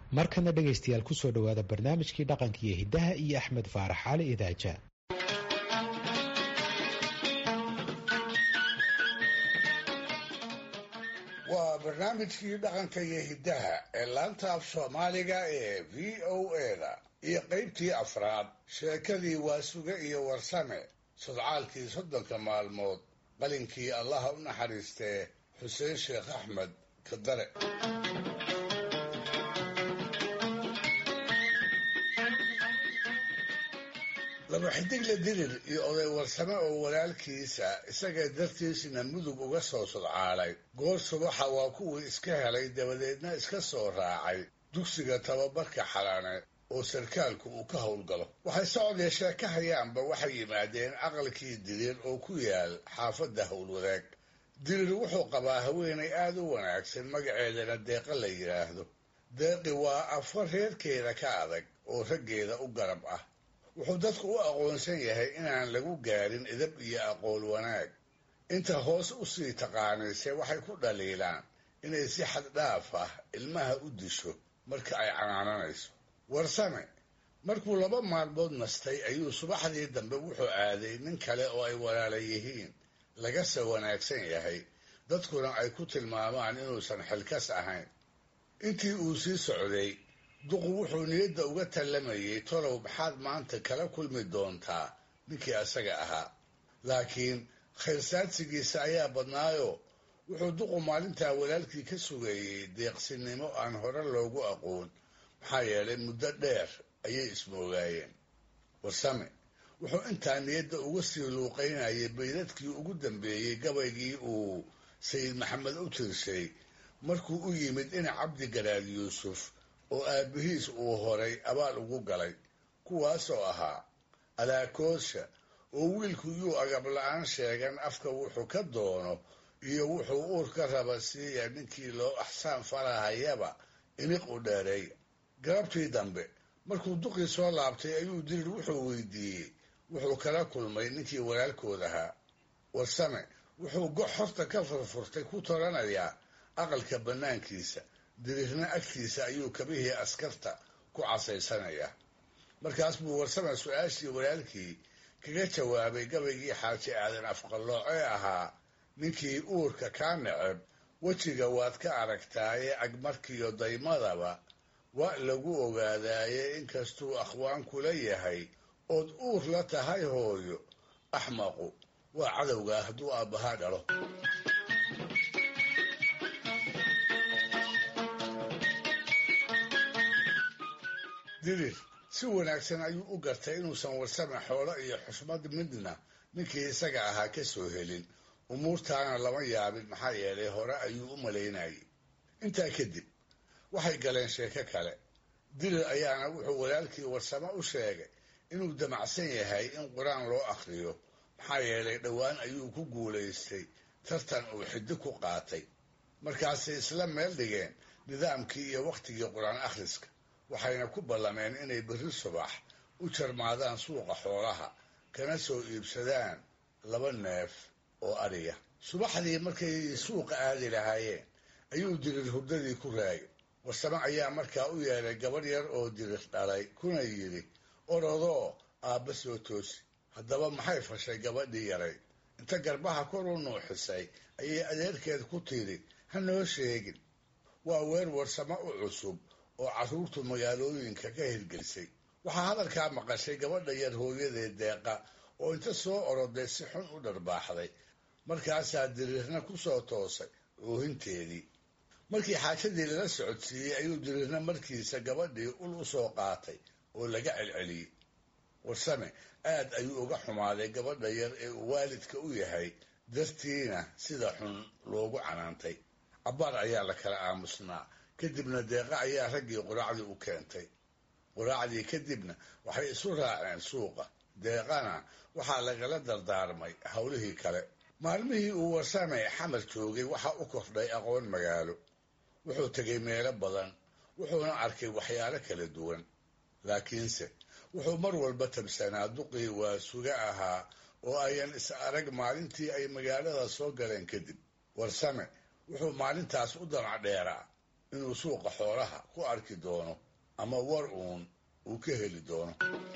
markana dhegaystayaal kusoo dhowaada barnaamijkii dhaqanka iyo hiddaha iyo axmed faarax cali idaaja waa barnaamijkii dhaqanka iyo hiddaha ee laanta af soomaaliga ee v o eda iyo qaybtii afraad sheekadii waasuge iyo warsame sodcaalkii soddonka maalmood qalinkii allaha u naxariistee xuseen sheekh axmed kadare laba xidigle dirir iyo oday warsame oo walaalkiisa isaga dartiisna mudug uga soo sodcaalay goor subaxa waa kuwii iska helay dabadeedna iska soo raacay dugsiga tababarka xalane oo sarkaalku uu ka howlgalo waxay socodee sheeka hayaanba waxay yimaadeen aqalkii dirir oo ku yaal xaafadda howlwadaag dirir wuxuu qabaa haweenay aada u wanaagsan magaceedana deeqa la yidhaahdo deeqi waa afar reerkeeda ka adag oo raggeeda u garab ah wuxuu dadku u aqoonsan yahay inaan lagu gaarin idab iyo aqool wanaag inta hoos u sii taqaanayse waxay ku dhaliilaan inay si xad dhaaf ah ilmaha u disho marka ay canaananayso warsame markuu laba maalmood nastay ayuu subaxdii dambe wuxuu aaday nin kale oo ay walaala yihiin lagase wanaagsan yahay dadkuna ay ku tilmaamaan inuusan xilkas ahayn intii uu sii socday duqu wuxuu niyadda uga tallamayay tolow maxaad maanta kala kulmi doontaa ninkii asaga ahaa laakiin khayrsaadsigiisa ayaa badnaayo wuxuu duqu maalintaa walaalkii ka sugayey deeqsinimo aan hore loogu aqoon maxaa yeelay muddo dheer ayay ismoogaayeen warsame wuxuu intaa niyadda uga sii luuqaynayay baydadkii ugu dambeeyey gabaygii uu sayid maxamed u tirshay markuu u yimid dhinac cabdi garaad yuusuf oo aabbihiis uu horay abaal ugu galay kuwaasoo ahaa alaakoosha oo wiilku yuu agab la-aan sheegan afka wuxuu ka doono iyo wuxuu uur ka raba siiya ninkii loo axsaan farahayaba iniq u dheereey galabtii dambe markuu duqii soo laabtay ayuu dirir wuxuu weydiiyey wuxuu kala kulmay ninkii walaalkood ahaa warsame wuxuu gox horta ka furfurtay ku toranayaa aqalka bannaankiisa dirirna agtiisa ayuu kabihii askarta ku casaysanayaa markaas buu warsame su-aashii walaalkii kaga jawaabay gabaygii xaaji aadan afqallooce ahaa ninkii uurka kaa neceb wejiga waad ka aragtaaye agmarkiyo daymadaba waa lagu ogaadaaye inkastuu akhwaan kula yahay ood uur la tahay hooyo axmaqu waa cadowgaa hadduu aabbahaa dhalo dirir si wanaagsan ayuu u gartay inuusan warsame xoolo iyo xusmad midna ninkii isaga ahaa ka soo helin umuurtaana lama yaabin maxaa yeelay hore ayuu u malaynayay intaa kadib waxay galeen sheeko kale dirir ayaana wuxuu walaalkii warsame u sheegay inuu damacsan yahay in qur-aan loo akhriyo maxaa yeelay dhowaan ayuu ku guulaystay tartan uu xiddi ku qaatay markaasay isla meel dhigeen nidaamkii iyo wakhtigii qur-aan akhriska waxayna ku ballameen inay berri subax u jarmaadaan suuqa xoolaha kana soo iibsadaan laba neef oo adhiya subaxdii markay suuqa aadi lahaayeen ayuu dirir hurdadii ku raagay warsame ayaa markaa u yeelay gabadh yar oo dirir dhalay kuna yidhi orodoo aabba soo toosi haddaba maxay fashay gabadhii yaray inta garbaha kor u nuuxisay ayay adeerkeed ku tidhi ha noo sheegin waa weer warsamo u cusub oo carruurtu magaalooyinka ka hirgelisay waxaa hadalkaa maqashay gabadha yar hooyadeed deeqa oo inta soo oroday si xun u dharbaaxday markaasaa diriirna ku soo toosay oohinteedii markii xaajadii lala socodsiiyey ayuu diriirna markiisa gabadhii ul u soo qaatay oo laga celceliyey warsame aad ayuu uga xumaaday gabadha yar ee uu waalidka u yahay dartiina sida xun loogu canaantay cabbaar ayaa la kala aamusnaa kadibna deeqa ayaa raggii quraacdii u keentay quraacdii kadibna waxay isu raaceen suuqa deeqana waxaa lagala dardaarmay howlihii kale maalmihii uu warsame xamar joogay waxaa u kordhay aqoon magaalo wuxuu tegay meelo badan wuxuuna arkay waxyaalo kala duwan laakiinse wuxuu mar walba tabsanaa duqii waa suga ahaa oo ayan is arag maalintii ay magaalada soo galeen kadib warsame wuxuu maalintaas u danac dheeraa inuu suuqa xoolaha ku arki doono ama war uun uu ka heli doono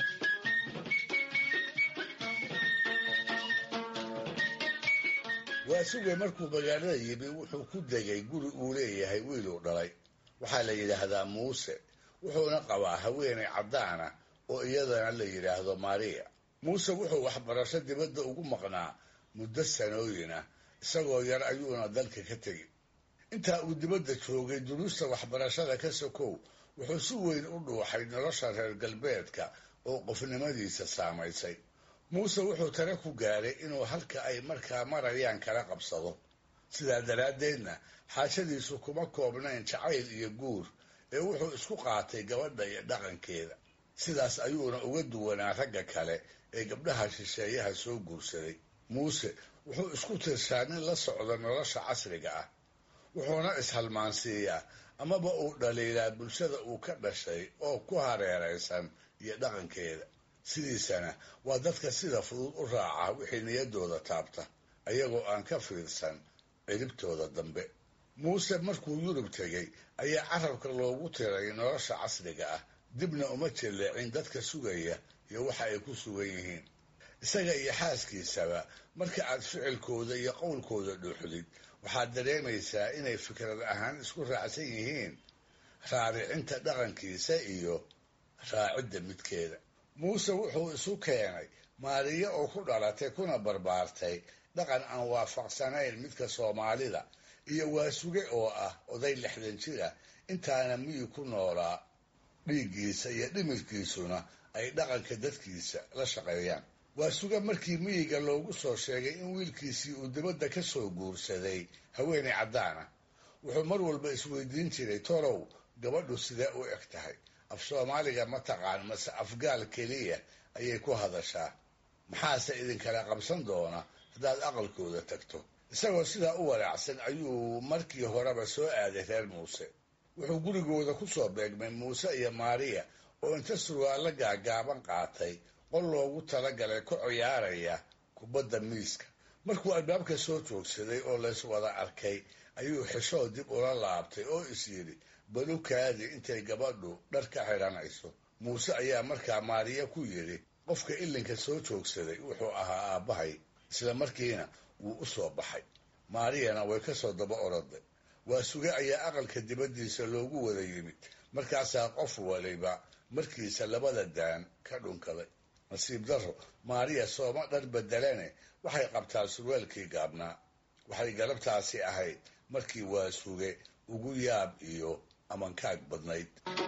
waasuge markuu magaalada yimi wuxuu ku degay guri uu leeyahay wiiluu dhalay waxaa la yidhaahdaa muuse wuxuuna qabaa haweenay caddaana oo iyadana la yidhaahdo maariya muuse wuxuu waxbarasho dibadda ugu maqnaa muddo sanooyin ah isagoo yar ayuuna dalka ka tegi intaa uu dibadda joogay duruusta waxbarashada ka sokow wuxuu si weyn u dhuuxay nolosha reer galbeedka oo qofnimadiisa saamaysay muuse wuxuu tare ku gaaray inuu halka ay markaa marayaan kala qabsado sidaa daraaddeedna xaashadiisu kuma koobnayn jacayl iyo guur ee wuxuu isku qaatay gabadha iyo dhaqankeeda sidaas ayuuna uga duwanaa ragga kale ee gabdhaha shisheeyaha soo guursaday muuse wuxuu isku tirsaa nin la socda nolosha casriga ah wuxuuna ishalmaansiiyaa amaba uu dhaliilaa bulshada uu ka dhashay oo ku hareeraysan iyo dhaqankeeda sidiisana waa dadka sida fudud u raaca wixii niyaddooda taabta ayagoo aan ka fiirsan ciribtooda dambe muuse markuu yurub tegey ayaa carabka loogu tiray nolosha casriga ah dibna uma jelleecin dadka sugaya iyo waxa ay ku sugan yihiin isaga iyo xaaskiisaba marka aad ficilkooda iyo qowlkooda dhuuxdid waxaad dareemaysaa inay fikrad ahaan isku raacsan yihiin raaricinta dhaqankiisa iyo raacidda midkeeda muuse wuxuu isu keenay maariyo oo ku dhalatay kuna barbaartay dhaqan aan waafaqsanayn midka soomaalida iyo waasuge oo ah oday lixdan jira intaana miyi ku noolaa dhiiggiisa iyo dhimirkiisuna ay dhaqanka dadkiisa la shaqeeyaan waasuge markii miyiga loogu soo sheegay in wiilkiisii uu dibadda ka soo guursaday haweenay caddaana wuxuu mar walba isweydiin jiray tolow gabadhu sidee u eg tahay af soomaaliga ma taqaan mase afgaal keliya ayay ku hadashaa maxaase idinkala qabsan doona haddaad aqalkooda tagto isagoo sidaa u walaacsan ayuu markii horeba soo aaday reer muuse wuxuu gurigooda ku soo beegmay muuse iyo maariya oo inta surwaallo gaagaaban qaatay qol loogu talagalay ku ciyaaraya kubadda miiska markuu albaabka soo joogsaday oo lays wada arkay ayuu xishoo dib ula laabtay oo is yidhi balukaadi intay gabadhu dhar ka xidhanayso muuse ayaa markaa maariya ku yidhi qofka ilinka soo joogsaday wuxuu ahaa aabbahay isla markiina wuu u soo baxay maariyana way ka soo daba oroday waa suge ayaa aqalka dibaddiisa loogu wada yimid markaasaa qof waliba markiisa labada daan ka dhunkaday nasiib darro maariya sooma dhar bedelane waxay qabtaa surwaalkii gaabnaa waxay galabtaasi ahayd markii waa suge ugu yaab iyo amankaag badnayd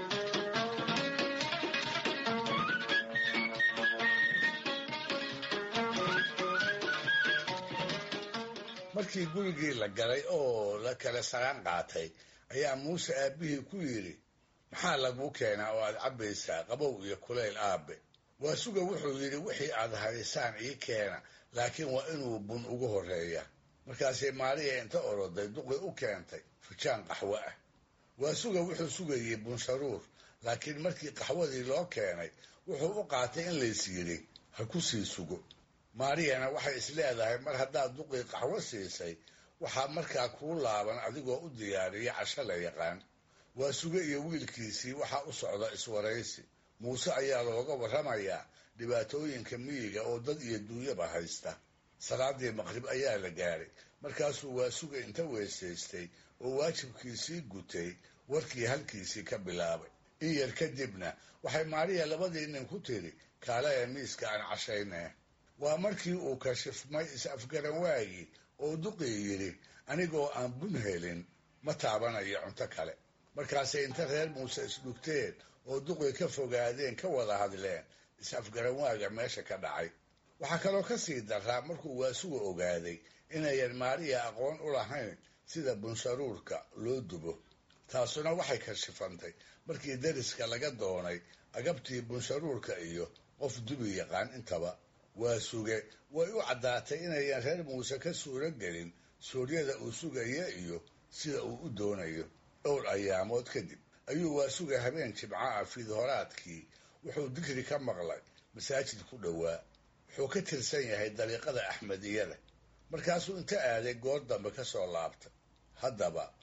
markii gurigii la galay oo la kala saraan qaatay ayaa muuse aabbihii ku yidhi maxaa laguu keenaa oo aad cabbaysaa qabow iyo kulayl aabe waa suga wuxuu yidhi wixii aad haysaan ii keena laakiin waa inuu bun ugu horreeya markaasay maariya inta oroday duqi u keentay fujaan qaxwo ah waa suga wuxuu sugayey bunsharuur laakiin markii qaxwadii loo keenay wuxuu u qaatay in lays yidhi ha ku sii sugo maariyana waxay is leedahay mar haddaad duqii qaxwo siisay waxaa markaa kuu laaban adigoo u diyaariya casho la yaqaan waa suge iyo wiilkiisii waxaa u socda iswaraysi muuse ayaa looga warramayaa dhibaatooyinka miyiga oo dad iyo duunyaba haysta salaadii maqrib ayaa la gaaray markaasuu waa suga inta weysaystay oo waajibkiisii gutay warkii halkiisii ka bilaabay in yar kadibna waxay maariya labadii nin ku tiri kaalaya miiska aan cashaynee waa markii uu kashifmay is-afgaran waagii oo duqii yidhi anigoo aan bun helin ma taabanayo cunto kale markaasay inta reer muuse isdhugteen oo duqii ka fogaadeen ka wada hadleen is-afgaran waaga meesha ka dhacay waxaa kaloo ka sii daraa markuu waasuga ogaaday inayan maariya aqoon u lahayn sida bunsharuurka loo dubo taasuna waxay kashifantay markii dariska laga doonay agabtii bunsharuurka iyo qof dubi yaqaan intaba waa suge way u caddaatay inayan reer muuse ka suuro gelin suuryada uu sugaya iyo sida uu u doonayo dhowr ayaamood kadib ayuu waa suga habeen jimco ah fiidhoraadkii wuxuu digri ka maqlay masaajid ku dhowaa wuxuu ka tirsan yahay dariiqada axmediyada markaasuu inta aaday goor dambe ka soo laabtay haddaba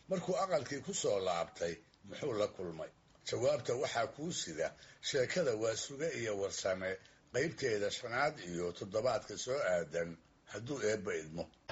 markuu aqalkii ku soo laabtay muxuu la kulmay jawaabta waxaa kuu sida sheekada waa suge iyo warsame qaybteeda shanaad iyo toddobaadka soo aadan hadduu eebba idmo